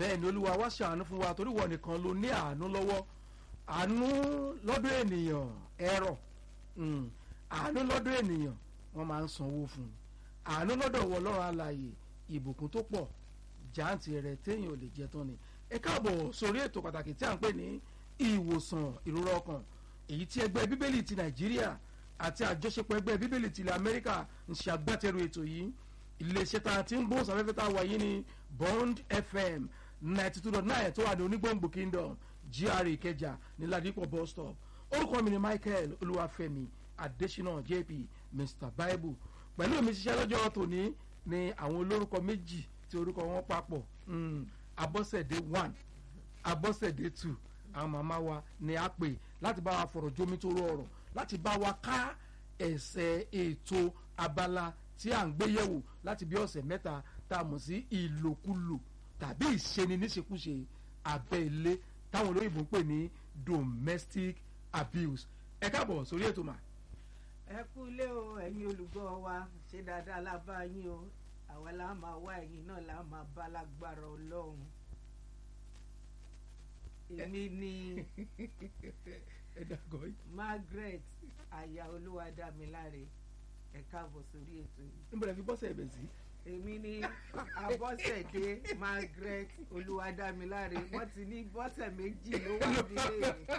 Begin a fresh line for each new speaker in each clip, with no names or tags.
bẹ́ẹ̀ ni olúwa wá ṣàánú fún wa torí wọ́n nìkan ló ní àánú lọ́wọ́ àánú lọ́dọ̀ ènìyàn ẹ̀rọ àánú lọ́dọ̀ ènìyàn wọ́n máa ń sanwó fún un àánú lọ́dọ̀ wọ ọlọ́run alààyè ìbùkún tó pọ̀ jáǹtì rẹ̀ téèyàn ò lè jẹ tán ni ẹ káàbọ̀ sórí ètò pàtàkì tí à ń pè ní ìwòsàn ìrora ọkàn èyí tí ẹgbẹ́ bíbélì ti nàìjíríà àti àjọṣepọ̀ ẹgbẹ́ bíbélì ti ilẹ̀ amẹ́ríkà ń ṣe agbátẹrù ètò yìí iléeṣẹ́ tá a ti ń gbóhùn sáfẹ́fẹ́ tá a wà yìí ní bond fm ninety two dot nine tó wà ní onígbòǹgbò kingdom gra ìkẹjà ní ladipo bus stop orúkọ mi ni michael olúwàfẹ́mi adésínà jp mr bible pẹ̀lú mi ṣiṣẹ́ lọ́jọ́ tòní ni àwọn olórúkọ méjì tí orúkọ wọn papọ̀ abọ́sẹ̀dé one abọ́sẹ̀dé two àwọn màmá wa ni a pè láti bá wa fọ̀rọ̀ jómi tó rọrọ̀ láti bá wa ká ẹsẹ̀ ètò abala tí à ń gbé yẹ̀wò láti bí ọ̀sẹ̀ mẹ́ta tá a mọ̀ sí ìlòkulò tàbí ìṣeni níṣekúṣe abẹ́ ilé táwọn olóyìnbó ń pè ní domestic abuse ẹ káàbọ̀ sórí ètò mà.
ẹ kú ilé o ẹ̀yin olùgbọ́ wa ṣe dáadáa lábá yín o àwa la máa wá ẹ̀yin náà la máa bá lágbára ọlọ́run èmi ni margaret aya olúwadámiláre ẹ káàbọ̀ sórí ètò yìí.
níbo la fi bọ́sẹ̀ ẹ̀bẹ̀ sí.
èmi ni abọ́sẹ̀dé margaret olúwadámiláre wọ́n ti ní bọ́sẹ̀ méjì ló wà nílé mi.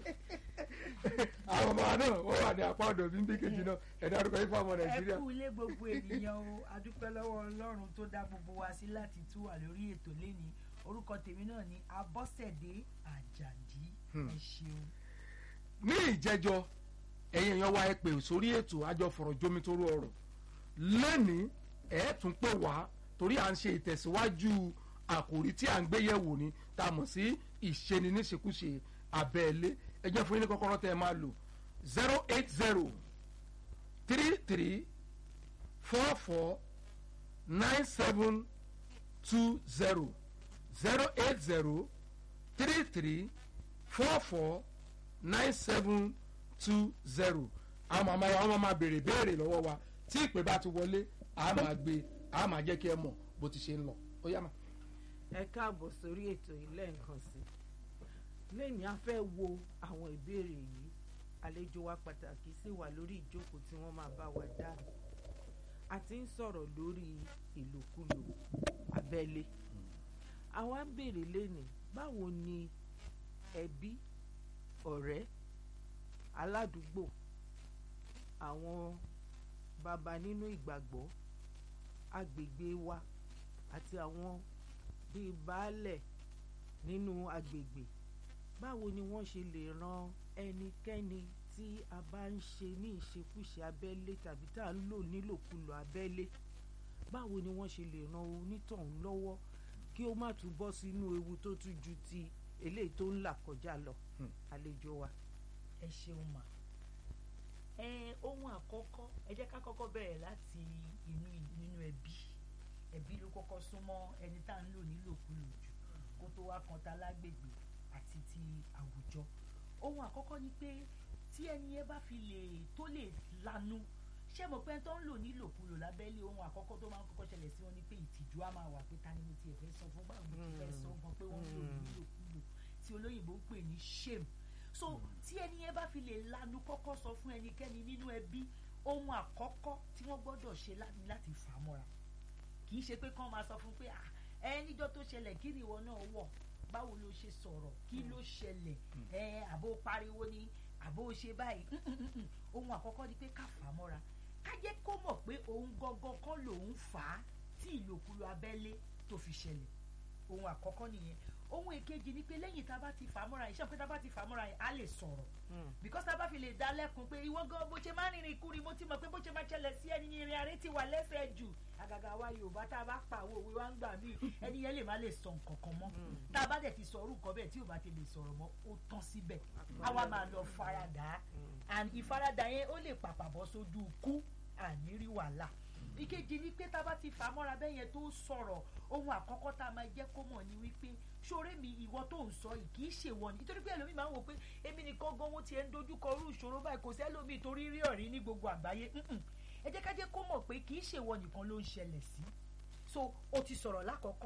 àwọn ọmọ náà wọ́n wà ní apá ọ̀dọ̀ bí ń bí kejì náà ẹ̀dá orúkọ yìí fún ọmọ nàìjíríà.
ẹ kú ilé gbogbo ènìyàn o adúpẹ́ lọ́wọ́ ọlọ́run tó dá gbogbo wa sí láti tú wà lórí ètò lẹ́ni orúkọ tèmi náà ni abọ́sẹ̀dé àjàdí ẹ ṣeun.
ní ìjẹjọ ẹ̀yin èèyàn wa ẹ pè sórí ètò àjọ fọ̀rọ̀ jómi tó rú ọ̀rọ̀ lẹ́nìí ẹ̀ tún pè wá torí à ń ṣe ìtẹ̀síwájú àkòrí tí à ń gbé yẹ̀wò ni tá a mọ̀ sí ìṣeni níṣekúṣe abẹ́ẹ̀lé ẹ jẹ́ fún yín ní kọ́kọ́rọ́ tẹ́ ẹ máa lò zero eight zero three three four four nine seven two zero zero eight zero three three four four nine seven two zero àwọn màmá wa wọn máa béèrè béèrè lọ́wọ́ wa tí ìpè bá ti wọlé a máa gbé a máa jẹ́ kí ẹ mọ̀ bó ti ṣe ń lọ ó yá ma.
ẹ káàbọ̀ sórí ètò yìí lẹ́ẹ̀kan sí lẹ́yìn a fẹ́ wo àwọn ìbéèrè yìí àlejò wa pàtàkì sì wà lórí ìjókòó tí wọ́n máa bá wa dáhùn a ti ń sọ̀rọ̀ lórí ìlòkulò abẹ́lé àwa ń béèrè lẹ́nìí báwo ni ẹbí ọ̀rẹ́ aládùúgbò àwọn bàbá nínú ìgbàgbọ́ agbègbè wa àti àwọn bíi baálẹ̀ nínú agbègbè báwo ni wọ́n ṣe lè ran ẹnikẹ́ni tí a bá ń ṣe ní ìṣekúṣe abẹ́lé tàbí tá à ń lò nílòkulò abẹ́lé báwo ni wọ́n ṣe lè ran onítọ̀hún lọ́wọ́ kí ó má tún bọ́ sínú ewu tó tún ju ti eléyìí tó ń là kọjá lọ àlejò wa.
ẹ ṣeun mà ẹ ohun àkọ́kọ́ ẹ jẹ́ ká kọ́kọ́ bẹ̀rẹ̀ láti inú nínú ẹbí ẹbí ló kọ́kọ́ súnmọ́ ẹni tá à ń lò nílòkulò jù kó tó wá kan ta lágbègbè àti ti àwùjọ ohun àkọ́kọ́ ni pé tí ẹni yẹn bá fi lè tó lè lanu ṣé mo pẹ́ tó ń lò nílòkulò lábẹ́lé ohun àkọ́kọ́ tó máa ń kọ́kọ́ ṣẹlẹ̀ sí wọn ni pé ìtìjú á máa wà pé ta ni mo tiẹ̀ fẹ́ sọ fún báwo mo ti fẹ́ sọ gan pé wọ́n ń lò nílòkulò tí olóyìnbó ń pè ní shame so tí ẹni yẹn bá fi lè lanu kọ́kọ́ sọ fún ẹnikẹ́ni nínú ẹbí ohun àkọ́kọ́ tí wọ́n gbọ́dọ̀ ṣe láti fà á mọ́ra kì í ṣe pé kán máa sọ fún pé ẹ níjọ́ tó ṣẹlẹ̀ kí ni ìwọ náà wọ̀ báwo ló ṣe sọ̀rọ̀ kí ló ṣẹlẹ̀ ẹ àbó pariwo ni àbó ṣe báyìí ohun àkọ́kọ́ ni pé ká fà á mọ́ra ká jẹ́ kó mọ̀ pé òun gangan kọ́ lòun fà á tí ìlòkulò abẹ́lé tó fi ṣẹlẹ̀ ohun àkọ́kọ́ nìyẹn ohun èkejì ni pé lẹ́yìn tá a bá ti fà á mọ́ra yìí ṣé pé tá a bá ti fà á mọ́ra yìí á lè sọ̀rọ̀ because tá a bá fi lè dá lẹ́kun pé ìwọ gan bó ṣe máa ń rìnrìn kúrin mo ti mọ̀ pé bó ṣe máa ṣẹlẹ̀ sí ẹni ìrìn àárẹ̀ ti wà lẹ́sẹ̀ jù àgàgà wa yorùbá tá a bá pa àwọn òwe wa ń gbà mí ẹni yẹn lè má lè sọ nǹkan kan mọ́ tá a bá dẹ̀ ti sọ orúkọ bẹ́ẹ̀ tí ò bá ti lè sọ̀rọ̀ mọ́ ó tán síbẹ̀ àwa máa lọ faradà and ìfaradà yẹn ó lè pàpà bọ́ sójú ikú àní rí wàhálà ìkejì ni pé tá a bá ti fà á mọ́ra bẹ́ẹ̀ yẹn tó sọ̀rọ̀ ohun àkọ́kọ́ tá a máa jẹ́ kó mọ̀ ni wípé ṣoré mi ìwọ tó ń sọ yìí kì í ṣe wọ ni nítorí pé ẹlòmíì máa ń wò pé èmi nìkan gan wọn tiẹ̀ ń dojú kọ irú ìṣòro báyìí kò sẹ́lòmíì torí rí ọ̀rí ní gbogbo àgbáyé ẹ jẹ́ ká jẹ́ kó mọ̀ pé kì í ṣe wọ nìkan ló ń ṣẹlẹ̀ sí so o ti sọ̀rọ̀ lákọ̀ọ́kọ́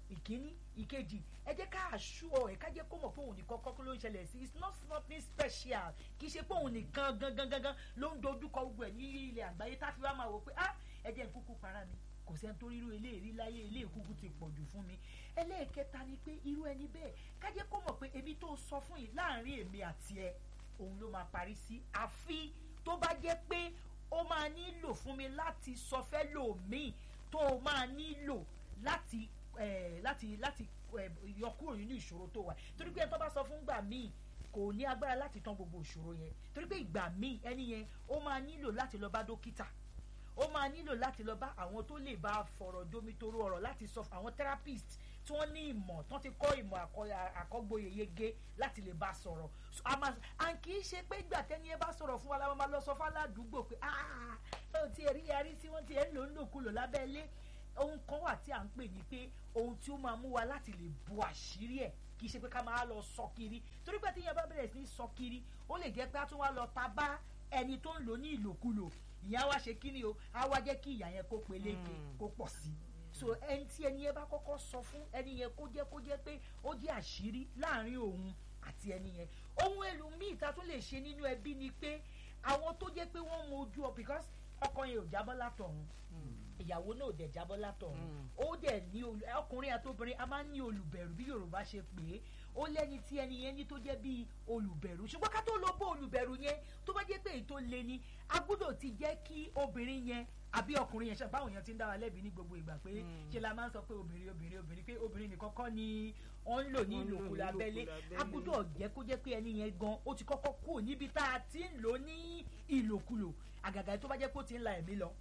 ìkíní ìkejì ẹ jẹ́ ká àṣù ọ ẹ̀ ká jẹ́ kó mọ̀ pé òun nìkan kọ́kọ́ ló ń ṣẹlẹ̀ sí it's not something special kì í ṣe pé òun nìkan gangan gangan ló ń dojúkọ gbogbo ẹ̀ ní ilẹ̀ àgbáyé tá a fi wá máa wò pé ah ẹ jẹ́ n kúkú para mi kò sẹ́ni tó rírú eléyìí láyé ilé ìkúkú ti pọ̀ jù fún mi ẹlẹ́ẹ̀kẹta ni pé irú ẹni bẹ́ẹ̀ ká jẹ́ kó mọ̀ pé èmi tó sọ fún yìí láàrin èmi àti ẹ òun ló máa parí sí àfi tó bá jẹ́ pé ó máa nílò fún mi láti sọ fẹ́ lòmíì tó o máa nílò láti eh, láti láti eh, yọ kúrò nínú ìṣòro tó wà torí pé ẹni tó bá sọ fún gbà míì kò ní agbára láti tán gbogbo ìṣòro yẹn torí pé ìgbà míì ẹni yẹn ó máa nílò láti lọ bá dókítà ó máa nílò láti lọ bá àwọn tó lè bá fọ̀rọ̀ jomitoro ọ̀rọ̀ láti sọ àwọn therapist tí wọ́n ní ìmọ̀ tán ti kọ́ ìmọ̀ àkọ- àkọ́gboyè yege láti lè bá sọ̀rọ̀ So, a máa à ń kì í ṣe pé ìgbà tẹ́ni ẹ bá sọ̀rọ̀ fún wa la máa lọ sọ fún aládùúgbò pé ah ó ti rí yarí tí wọ́n ti ẹ̀ ń lò ń lòkulò lábẹ́lé ohun kan wà tí à ń pè ní pé ohun tí ó máa mú wa láti lè bu àṣírí ẹ̀ kì í ṣe pé ká máa lọ sọ kiri torí pé tíyẹn bá bẹ̀rẹ̀ sí ní sọ kiri ó lè jẹ́ pé a tún wá lọ ta bá ẹni tó ń lò ní ìlòkulò ìyá wa ṣe kí ni o á wá jẹ́ kí ìyá yẹn kó peléke
Mm.
kó pọ̀ sí i so ẹni tí ẹni yẹn bá kọ́kọ́ sọ fún ẹni yẹn kó jẹ́ kó jẹ́ pé ó jẹ́ àṣírí láàrin òun àti ẹni yẹn ohun èlò míì ta tún lè ṣe nínú ẹbí ni pé àwọn tó jẹ́ pé wọ́n mojú ọ because ọkọ yẹn ò jábọ́ látọ̀run ìyàwó náà ò dẹ̀ jábọ́ látọ̀run
Mm.
ó dẹ̀ ní olù- ọkùnrin àtobìnrin a máa ń ní olùbẹ̀rù bí yorùbá ṣe pè é ó lẹ́ni tí ẹni yẹn ní tó jẹ́ bíi olùbẹ̀rù ṣùgbọ́n ká tó lọ bó olùbẹ̀rù yẹn tó bá jẹ́ pé èyí tó le ni a gbọ́dọ̀ ti jẹ́ kí obìnrin yẹn àbí ọkùnrin yẹn ṣe báwọn yẹn ti ń dá wa lẹ́bi ní gbogbo ìgbà pé
Mm.
ṣe la máa ń sọ pé obìnrin obìnrin obìnrin pé obìnrin nìkan kọ́ ni wọ́n ń lò ní
Wọ́n ń lò ní
ìlòkulò abẹ́lé
ìlòkulò
a
abẹ́lé.
gbọ́dọ̀ jẹ́ kó jẹ́ pé ẹni yẹn gan ó ti kọ́kọ́ kúrò níbi tá a ti ń lò ní ìlòkulò àgàgà tó bá jẹ́ pé ó ti ń la ẹ̀mí lọ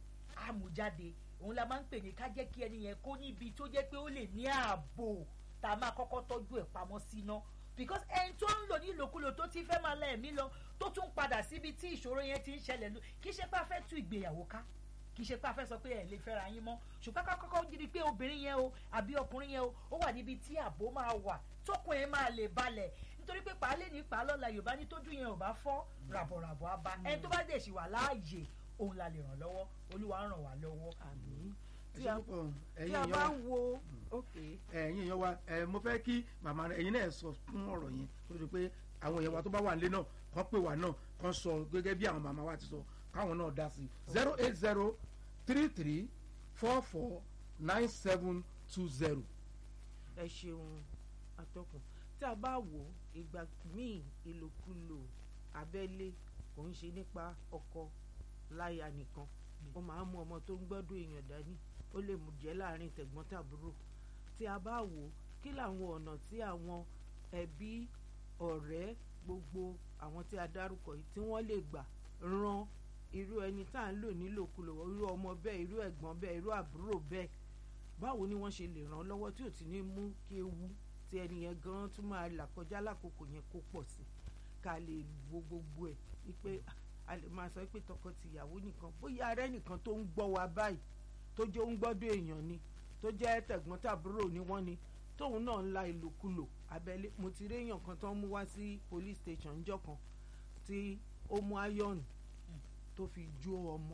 àmújáde òun la máa ń pè ní ká jẹ́ kí ẹni yẹn kó níbi tó jẹ́ pé ó lè ní ààbò tá a máa kọ́kọ́ tọ́jú ẹ̀ pamọ́ síná because ẹni tó ń lò ní ìlòkulò tó ti fẹ́ máa la ẹ̀mí lọ tó tún padà síbi tí ìṣòro yẹn ti ń ṣẹlẹ̀ lọ kì í ṣe pé a fẹ́ tú ìgbéyàwó ká kì í ṣe pé a fẹ́ sọ pé ẹ̀ lè fẹ́ra yín mọ́ ṣùgbọ́n ká kọ́kọ́ jí ni pé obìnrin yẹn o àbí ọkùnrin yẹn o ó wà níbi tí ààbò máa wà tókun yẹn máa lè balẹ̀ nítorí pé pàálẹ̀ ní pàálọ́la yorùbá ní tójú yẹn ò bá fọ́ ràbọ̀ràbọ̀ á bá ẹni tó bá dẹ̀ ṣì wà láàyè òun la lè ràn lọ́wọ́ olúwa ń ràn wá lọ́wọ́.
àmì
ẹ
tí
ṣe
a
púpọ̀
tí
ẹ̀yin
a
èèyàn
bá
wa
ń wo ok
ẹ̀yin èèyàn wa ẹ̀ mo fẹ́ kí màmá rẹ̀ ẹ̀yin náà sọ fún ọ̀rọ̀ yẹn kó tó di pé àwọn èèyàn wa tó bá wà nílé náà kàn pè wá náà kàn sọ gẹ́gẹ́ bí àwọn màmá wa ti sọ káwọn náà dá sí i zero eight zero three three four four nine seven two zero.
ẹ ṣeun atọ́kùn tí a bá wò ó ìgbà míì ìlòkulò abẹ́lé kò ń ṣe nípa ọkọ láya nìkan ó máa ń mú ọmọ tó ń gbọ́dọ̀ èèyàn dání ó lè mú jẹ́ láàrin tẹ̀gbọ́n tàbúrò tí a bá wò ó kí làwọn ọ̀nà tí àwọn ẹbí ọ̀rẹ́ gbogbo àwọn tí a dárúkọ yìí tí wọ́n lè gbà ran irú ẹni tá à ń lò nílòkulò irú ọmọ bẹ́ẹ̀ irú ẹ̀gbọ́n bẹ́ẹ̀ irú àbúrò bẹ́ẹ̀ báwo ni wọ́n ṣe lè ràn án lọ́wọ́ tí ò ti ní mú kí ewu tí ẹni yẹn gan tún máa là kọjá lákòókò yẹn kó pọ̀ sí ká lè wo gbogbo ẹ̀ wípé ah, a lè máa sọ pé tọkọ-tìyàwó nìkan bóyá arẹ́ nìkan tó ń gbọ́ wa báyìí tó jẹ́ ó ń gbọ́dọ̀ èèyàn ni tó jẹ́ tẹ̀gbọ́n tàbúrò ni wọ́n ni tóun náà ń la ìlòkulò abẹ́lé mo ti rí èèyàn kan tó ń mú wá sí police station ńjọ́ kan tí ó mú ayọ̀nù tó fi jó ọmọ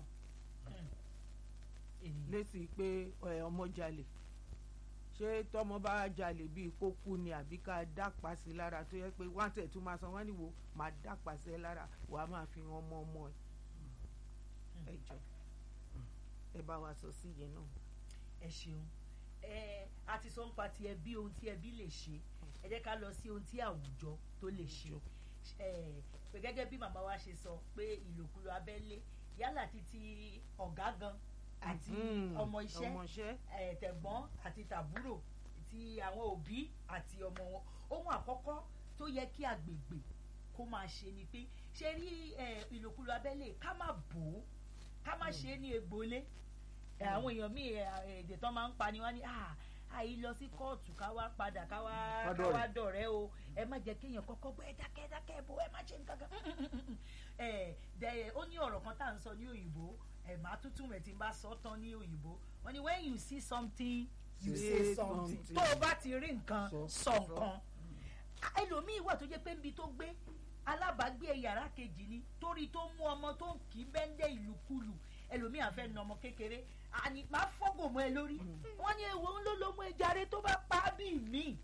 lésì pé ẹ, ọmọ jalè ṣé tọmọ bá jalè bíi kó kú ni àbí ká dápa sí i lára tó yẹ pé wọn tẹ̀ tún máa san wọn níwò máa dápa sí ẹ lára wàá máa fi hàn ọmọ ọmọ ẹ ẹ jọ ẹ bá wa sọ sí yẹn náà.
ẹ ṣeun ẹ a ti sọ nípa ti ẹbí ohun tí ẹbí lè ṣe ẹ jẹ́ ká lọ sí ohun tí àwùjọ tó lè ṣe ẹ pé gẹ́gẹ́ bí màmá wa ṣe sọ pé ìlòkulò abẹ́lé yálà títí ọ̀gá gan àti
Mm,
ọmọ iṣẹ́
ọmọọṣẹ́
ẹ, tẹ̀gbọ́n àti tàbúrò ti àwọn òbí àti ọmọ wọn ohun àkọ́kọ́ tó yẹ kí agbègbè kó máa ṣe ni pé ṣe rí ẹ, ìlòkulò abẹ́lé ká má bò ó ká má ṣe é ní egbòlé ẹ, àwọn èèyàn míì ẹ, èdè tán máa ń pa ni wọ́n ní "Ah, àyí lọ sí kóòtù ká wá padà ká wá
Ká
ká
dọ̀rẹ́."
wá dọ̀rẹ́ o ẹ má jẹ́ kéèyàn kọ́kọ́ gbọ́ ẹ dákẹ́ dákẹ́ bò ẹ má ṣe nǹkan kan ẹ dẹ ó ní ọ̀rọ̀ kan tá à ń sọ ní òyìnbó ẹ máa tútù rẹ̀ tí n bá sọ tán ní òyìnbó wọ́n ní when you see something you say
Say
something
something.
tó o bá ti rí nǹkan
Sọ.
sọ nǹkan ẹlòmíì wà tó jẹ́ pé níbi tó gbé alábàágbé yàrá kejì ni torí tó mú ọmọ tó ń kì í bẹ́ńdẹ̀ ìlúkulù ẹlòmíà fẹ́ na ọmọ kékeré àní máa fọ́gò mọ́ ẹ lórí wọ́n ní ewu ń ló ló mú ẹja rẹ tó bá pa á bí mi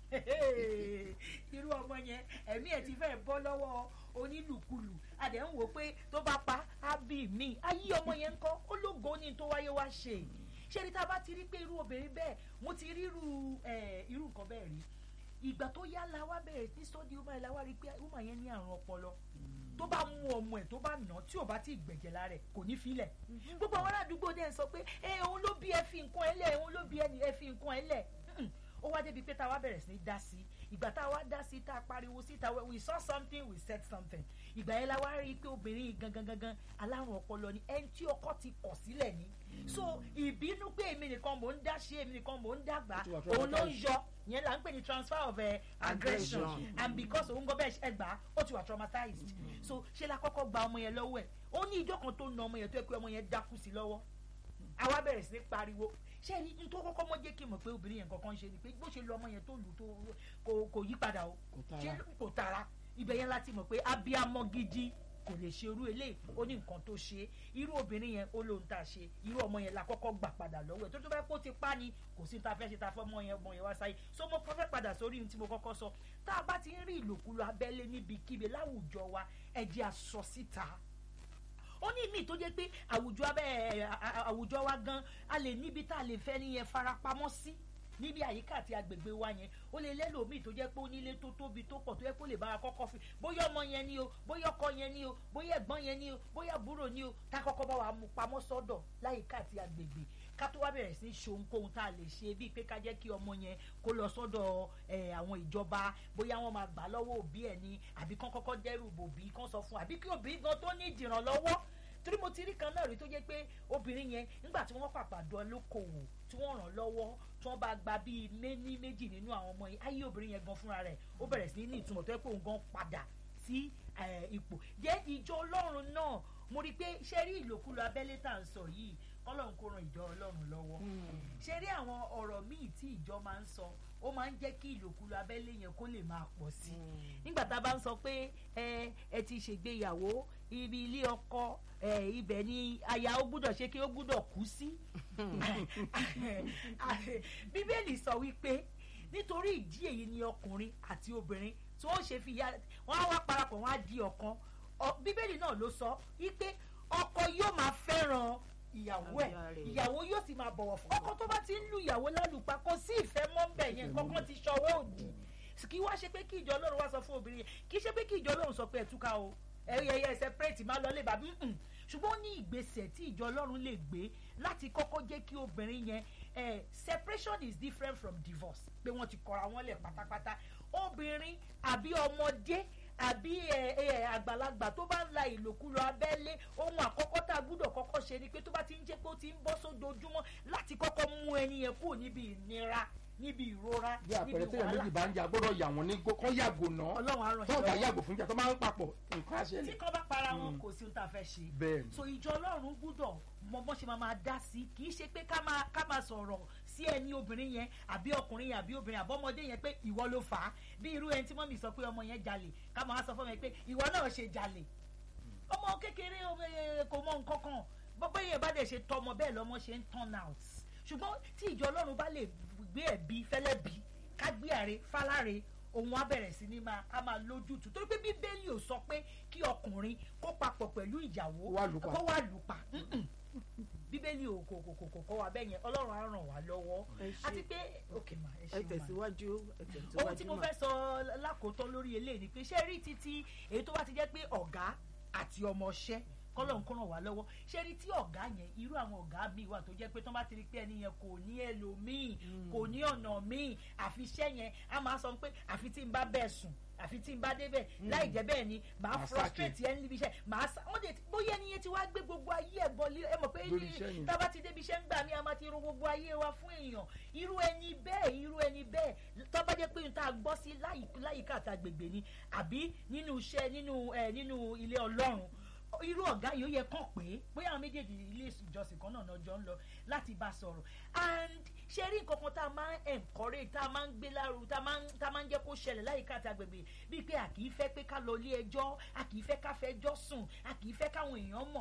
irú ọmọ yẹn ẹ̀mí ẹ̀ ti fẹ́ bọ́ lọ́wọ́ onílùkulù adẹ̀ ń wò pé tó bá pa á bí mi ayé ọmọ yẹn ń kọ́ ó lógo ní tó wáyé wá ṣe ṣé ní tá a bá ti rí pé irú obìnrin bẹ́ẹ̀ mo ti rí irú ẹ̀ irú nǹkan bẹ́ẹ̀ rí ìgbà tó yá la wá bẹ̀rẹ̀ ní sọ́ọ́dì ọmọ ẹ̀ la wá rí pé ọmọ yẹn ní àrùn ọpọlọ tó bá mú ọmọ ẹ̀ tó bá nà tí ò bá ti gbẹ̀jẹ̀ lára ẹ̀ kò ní filẹ̀ gbogbo àwọn aládùúgbò dẹ̀ ń sọ pé ẹ òun ló bí ẹ fi nǹkan ẹ lẹ̀ òun ló bí ẹ fi nǹkan ẹ lẹ̀ ó wá débi pé tá a wá bẹ̀rẹ̀ sí ní dá sí ìgbà tá a wá dá sí tá a pariwo síta we saw something we said something ìgbà yẹn la wá rí i pé obìnrin yìí gangan gangan alárùn ọpọlọ ni ẹni tí ọkọ ti kọ̀ sílẹ̀ ni so ìbínú pé èmi nìkan mò ń dá ṣe èmi nìkan mò ń dàgbà òun ló ń yọ yẹn là ń pè ní transfer of uh, aggression
Aggression.
and because òun gbọ́ bẹ́ẹ̀ ẹ gbà á ó ti wà traumatized so ṣé la kọ́kọ́ gba ọmọ yẹn lọ́wọ́ ẹ̀ ó ní ìjọ kan tó na ọmọ yẹn tó yẹ pé ọmọ yẹn dákú sí lọ́wọ́ àwa bẹ̀rẹ̀ sí ní pariwo ṣé ní n tó kọ́kọ́ mọ́ jẹ́ kí n mọ̀ pé obìnrin yẹn kankan ṣe ni pé bó ṣe lu ọmọ yẹn tó lù tó kò kò yí padà o
Kò tara.
ṣé kò tara ibẹ̀ yẹn láti mọ̀ pé abiyamọ gidi kò lè ṣe irú eléyìí ó ní nǹkan tó ṣe irú obìnrin yẹn ó lóun tá a ṣe irú ọmọ yẹn la kọ́kọ́ gbà padà lọ́wọ́ ẹ̀ tó tó bá kó ti pa ni kò sí ta fẹ́ ṣe ta fẹ́ ọmọ yẹn ọmọ yẹn wá sáyé so mo kọ́ fẹ́ padà sórí ohun tí mo kọ́kọ́ sọ tá a bá ti ń rí ìlòkulò abẹ́lé níbikíbi láwùjọ wa ẹ jẹ́ a sọ síta ó ní míì tó jẹ́ pé àwùjọ abẹ́ ẹ̀, à- à- àwùjọ wa gan a lè níbi tá a lè fẹ́ nìyẹn farapamọ́ sí níbi àyíká àti agbègbè wa yẹn ó lè lẹ́lòmíì tó jẹ́ pé ó nílé tó tóbi tó pọ̀ tó yẹ kó lè bá wa kọ́kọ́ fi bóyá ọmọ yẹn ni o bóyá ọkọ yẹn ni o bóyá ẹ̀gbọ́n yẹn ni o bóyá àbúrò ni o tá a kọ́kọ́ bá wa mú pamọ́ sọ́dọ̀ láyìíká àti agbègbè ká tó wá bẹ̀rẹ̀ sí í ṣe ohunkóhun tá a lè ṣe bíi pé ká jẹ́ kí ọmọ yẹn kó lọ sọ́dọ̀ ẹ̀, àwọn ìjọba bóyá wọ́n máa gbà lọ́wọ́ òbí ẹ̀ ni àbí kán kọ́kọ́ dẹ́rù bòbí kán sọ fún àbí kí òbí gan tó ní ìdìrànlọ́wọ́ torí mo ti rí kan náà rí tó jẹ́ pé obìnrin yẹn nígbà tí wọ́n pàpà dán lókòwò tí wọ́n ràn lọ́wọ́ tí wọ́n bá gba bíi méní méjì nínú àwọn ọmọ yìí ayé obìnrin yẹn gan fúnra rẹ̀ ó bẹ̀rẹ̀ sí ní ìtumọ̀ tó yẹ pé òun gan padà sí eh, ipò jẹ́ ìjọ ọlọ́run náà mo rí i pé ṣe rí ìlòkulò abẹ́lé tá à ń sọ yìí ọlọ́run kó ran ìjọ ọlọ́run lọ́wọ́ ṣe rí àwọn ọ̀rọ̀ míì tí ìjọ máa ń sọ ó máa ń jẹ́ kí ìlòkulò abẹ́lé yẹn kó lè máa pọ̀ sí i nígbà tá a bá ń sọ pé ẹ ẹ ti ṣègbéyàwó ibi ilé ọkọ ẹ ibẹ̀ ni aya ó gbúdọ̀ ṣe kí ó gbúdọ̀ kú sí bíbélì sọ wípé nítorí ìdí èyí ni ọkùnrin àti obìnrin tí wọ́n ṣe fi ya wọ́n á wá parapọ̀ wọ́n á di ọ̀kan Ọ- bíbélì náà ló sọ wípé ọkọ yóò máa fẹ́ràn ìyàwó ẹ̀
Aya rẹ̀.
ìyàwó yóò sì máa bọ̀wọ̀ fún ọkọ tó bá ti ń lu ìyàwó lálùpá kò sí ìfẹ́ mọ́ ń bẹ̀ yẹn kankan ti ṣọwọ́ òdì kí wá ṣe pé kí ìjọ ọlọ́run wá sọ fún obìnrin yẹn kì í ṣe pé kí ìjọ ọlọ́run sọ pé ẹ túká o ẹyẹ ẹ separate má lọ lè bá mm ṣùgbọ́n ó ní ìgbésẹ̀ tí ìjọ ọlọ́run lè gbé láti kọ́kọ́ jẹ́ kí obìnrin yẹn eh, separation is different from divorce pé wọ́n ti kọra wọn lẹ̀ pátápátá obìnrin àbí ọmọdé àbí ẹ ẹ àgbàlagbà tó bá ń la ìlòkulò abẹ́lé ohun àkọ́kọ́ tá a gbúdọ̀ kọ́kọ́ ṣe ni pé tó bá ti ń jẹ́ pé ó ti ń bọ́ sójoojúmọ́ láti kọ́kọ́ mú ẹni yẹn kúrò níbi ìnira níbi ìrora
bí àpẹẹrẹ
níbi
téèyàn méjì
wàhálà
bá ń jà gbọ́dọ̀ yà wọ́n ní gbó- kán yàgò náà
ọlọ́run á ràn
tó
yín
bá
lọ́wọ́
yàgò fún ìjà tó máa ń papọ̀ nǹkan á
tí
ṣẹlẹ̀
kan bá para wọn kò sí ohun tá a fẹ́ ṣe
bẹ́ẹ̀ ni
so ìjọ ọlọ́run gbúdọ̀ mọ bọ́n ṣe máa máa dá sí kì í ṣe pé ká máa ká máa sọ̀rọ̀ sí ẹni obìnrin yẹn àbí ọkùnrin yẹn àbí obìnrin àbọ́mọdé yẹn pé ìwọ ló fà á bí irú ẹni tí mọ́mì sọ pé ọmọ yẹn jalè ká máa sọ fún mi pé ìwọ náà ṣe jalè ọmọ kékeré eh, kò mọ nǹkan kan bọ́bọ́ yẹn bá dẹ̀ ṣe tọmọ bẹ́ẹ̀ lọ́mọ ṣe ń turn out ṣùgbọ́n tí ìjọ ọlọ́run bá lè gbé ẹ̀bí fẹ́lẹ́ bí ká gbé àre fáláre òun á bẹ̀rẹ̀ sí ní máa á máa lójútùú torí pé bíbélì ò sọ pé kí ọkùnrin kó papọ̀ pẹ̀lú ìyàwó
Kó wá lù pa.
kó wá lù pa Mm-mm. bíbélì ò kò kò kò kò kọ́ wa bẹ́ẹ̀ yẹn ọlọ́run á ràn wá lọ́wọ́
Ẹ ṣé.
àti pé òkè mà ẹ
ẹ
ṣe mà
tẹ̀síwájú ẹ tẹ̀síwájú
ohun tí mo
mà.
fẹ́ sọ lákòótán lórí eléyìí ni pé ṣé rí títí èyí tó bá ti jẹ́ pé ọ̀gá àti ọmọọṣẹ́ kọ́lọ̀ ń kó ràn wá lọ́wọ́ ṣé rí tí ọ̀gá yẹn irú àwọn ọ̀gá míì wà tó jẹ́ pé tó bá ti rí pé ẹni yẹn kò ní ẹlòmíì kò ní ọ̀nà míì àfi iṣẹ́ yẹn á máa sọ pé àfi tí n bá bẹ́ẹ̀ sùn àfi tí n bá débẹ̀ láì jẹ́ bẹ́ẹ̀ ni màá
Màá
frustrate ẹni níbi iṣẹ́ màá sá wọ́n dẹ̀ bóyá ẹni yẹn ti wá gbé gbogbo ayé ẹ̀ bọ́ lé ẹ mọ̀ pé
Lórí iṣẹ́ yẹn.
tá a bá ti débi iṣẹ́ ń gbà mí a máa ti ro gbogbo ayé wa fún èèyàn irú ẹni bẹ́ẹ̀ irú ẹni bẹ́ẹ̀ tó bá jẹ́ pé n ta gbọ́ sí láyì- láyìíká àti agbègbè ni àbí nínú iṣẹ́ nínú ẹ nínú ilé ọlọ́run irú ọ̀gá yìí ó yẹ kàn pé bóyá àwọn méjèèjì ilé ìjọsìn kan náà náà jọ ń lọ láti bá sọ̀rọ̀ and ṣe rí nǹkan kan tá a máa ń encourage tá a máa ń gbé lárugẹ tá a máa ń tá a máa ń jẹ́ kó ṣẹlẹ̀ láyìíká àti agbègbè bíi pé a kì í fẹ́ pé ká lọ ilé ẹjọ́ a kì í fẹ́ ká fẹjọ́ sùn a kì í fẹ́ káwọn èèyàn mọ̀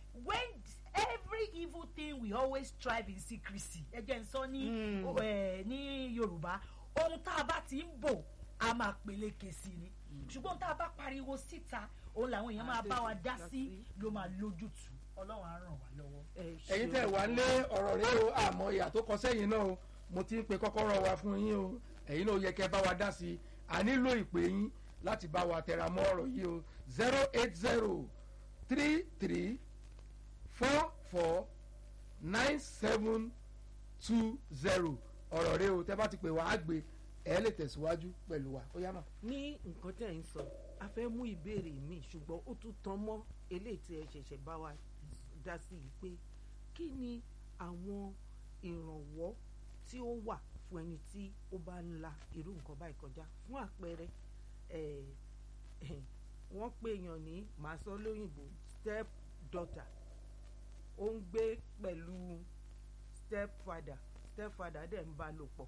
when every evil thing we always strive in secrecy ẹ jẹ́ n sọ ní
Mm.
o- ẹ, ní yorùbá ohun tá a bá ti ń bò a máa peléke sí ni ṣùgbọ́n tá a bá pariwo síta òun làwọn èèyàn máa bá wa dá sí ló máa lójútùú ọlọ́run á ràn wá lọ́wọ́.
ẹ̀yin tẹ́ wà ń lé ọ̀rọ̀ rẹ o àmọ́ ìyà tó kọ sẹ́yìn náà o mo ti ń pe kọ́kọ́rọ́ wa fún yín o ẹ̀yin náà ó yẹ kẹ́ bá wa dá sí i a nílò ìpè yín láti bá wa tẹra mọ́ ọ̀rọ̀ yìí o zero eight zero three three four four nine seven two zero ọ̀rọ̀ rẹ o tẹ́ bá ti pè wá á gbé ẹ lè tẹ̀síwájú pẹ̀lú wa ó yá mà.
ní nǹkan tẹ̀ ń sọ a fẹ́ mú ìbéèrè mi ṣùgbọ́n ó tún tan mọ́ eléyìí tí ẹ ṣẹ̀ṣẹ̀ bá wa dá sí i pé kí ni àwọn ìrànwọ́ tí ó wà fún ẹni tí ó bá ń la irú nǹkan báyìí kọjá fún àpẹẹrẹ eh, eh, wọ́n pèèyàn ní màá sọ lóyìnbó step daughter ó ń gbé pẹ̀lú step father step father dẹ̀ ń bá lò pọ̀.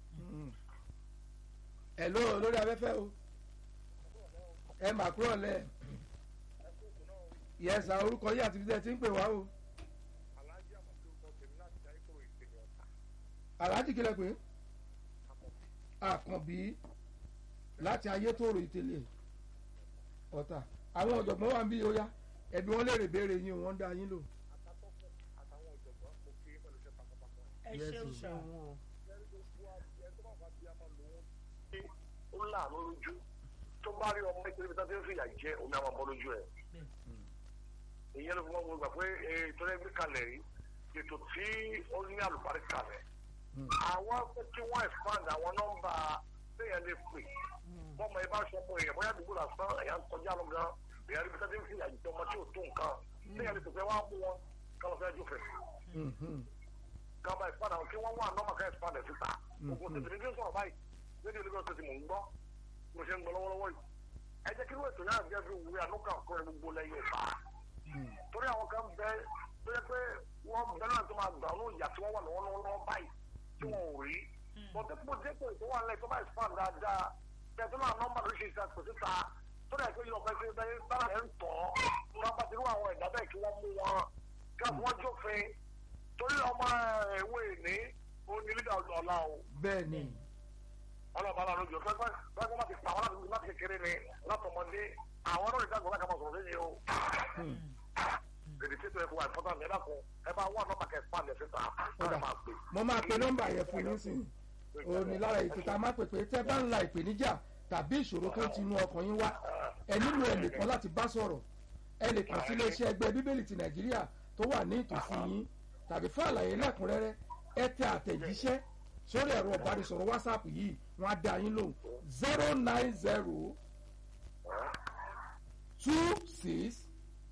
ẹ ló lórí afẹ́fẹ́ o ẹ mà kúrò lẹ̀ yẹsà orúkọ yìí àti bíi ẹ ti ń pè wá o
aláàjì àmọ̀tí ó kọ́ tèmi láti darí kúrò ìpínlẹ̀ ọ̀tà
aláàjì kílẹ̀ pé àkànbí láti ayétòrò ìtẹ̀lẹ̀ ọ̀tà àwọn ọ̀jọ̀gbọ́n wà ń bí ó yá ẹbí wọn lè rè béèrè yín o wọ́n dá yín lò.
àtàtọ́kùn àtàwọn ọ̀jọ̀gbọ́n mo kí pẹ̀lú iṣẹ́ takuntakun ẹ̀.
ẹ
Yes,
ṣeun
yes.
sá
wọn
lẹ́yìn gbogbo àbíyẹ tó bá wà bí a máa lò ó. ó láàánú lójú tó bá rí ọmọ ìpínlẹ̀ tó ti ń fìyà jẹ omi àwọn ọmọ lójú ẹ̀. ìyẹn ló fi mọ́ gbogbo pé ètò ẹgbẹ́ kalẹ̀ yìí ètò tí ó ní àlùbáríkà rẹ̀. àwọn fẹ́ kí wọ́n expand àwọn nọ́mbà téèyàn lè pè bọ́mọ ẹ bá sọ ọmọ èèyàn bóyá àdúgbò lásán ẹ̀yà ń kọjá lọ gan èèyàn rí bí sẹ́dí ń fìyà jẹ ọmọ tí ò tó nǹkan téèyàn lè tòfẹ́ wá mú wọn káwọn fẹ́ jófẹ́ kaba ìpadà kí wọ́n wà nọ́mà ká ìpadà síta ogun tètè ní sọ̀rọ̀ báyìí lórí olùkọ́ tètè mò ń gbọ́ mo ṣe ń gbọ́ lọ́wọ́lọ́wọ́ yìí ẹ jẹ́ kí ló ètò náà jẹ́ bí òwúrẹ ànúkà kọ́ ẹ gbogbo lẹ́yìn ìfà torí àwọn kan bẹ tó yẹ pé wọ́n bẹ náà tó máa gbà ọ́nà ìyà tí wọ́n wà lọ́wọ́lọ́wọ́ báyìí tí wọ́n ò rí bọ́tẹ́ kó jẹ́ pé ètò wà lẹ́yìn tó bá ìfàn dáadáa bẹ́ẹ̀ tó náà nọ́mbà ló ṣe ìṣàkóso síta tó dẹ̀ pé yọ̀ọ̀kan ṣe bẹ́ẹ̀ sára ẹ̀ ń tọ́ wọn bá ti rú àwọn ẹ̀dá bẹ́ẹ̀ kí wọ́n mú wọn kí wọ́n jófin torí ọmọ ẹ̀wọ̀ ìní òní lídà ọ̀la o
bẹ́ẹ̀ ni
ọlọ́ba aláàánú jù pẹ́pẹ́ pẹ́pẹ́ má ti pa àwọn láti láti kékeré ni látọmọdé àwọn ọlọ́run ìdágbọ́n láti máa sọ̀rọ̀ lẹ́yìn o. èdè tí ètò ẹ̀kọ́ wà ìfọ́tà mi ẹ dákun ẹ bá wà nọ́mbà kẹfà lẹ̀ síta
Ó dà.
ẹ máa pè.
mo máa pe nọ́mbà yẹn fún yín sìn òní lára ètò tá a máa pè pé tẹ́ bá ń la ìpèníjà tàbí ìṣòro tó ti inú ọkàn yín wá ẹ nílò ẹnìkan láti bá sọ̀rọ̀ ẹ lè kàn sí iléeṣẹ́ ẹgbẹ́ bíbélì ti nàìjíríà tó wà ní ìtòsí yín tàbí fún àlàyé lẹ́kùnrẹ́rẹ́ ẹ tẹ àtẹ̀jíṣẹ́ sórí ẹ̀rọ ìbánisọ̀rọ̀ whatsapp yìí wọ́n á dá yín lóhùn zero nine zero two six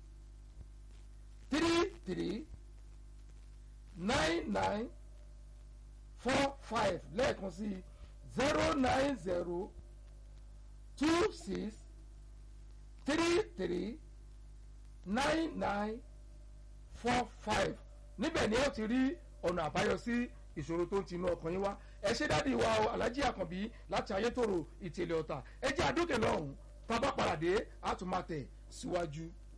three three nine nine four five lẹ́ẹ̀kan sí zero nine zero two six three three nine nine four five níbẹ̀ ni ó ti rí ọ̀nà àbáyọ sí ìṣòro tó ń tinú ọkàn yín wá ẹ ṣe dádì wa o alájí àkànbí láti ayétòrò ìtẹ̀lẹ̀ ọ̀tà ẹ jẹ́ àdókè lọ́hùn-ún tá a bá paradé a tún máa tẹ̀ síwájú.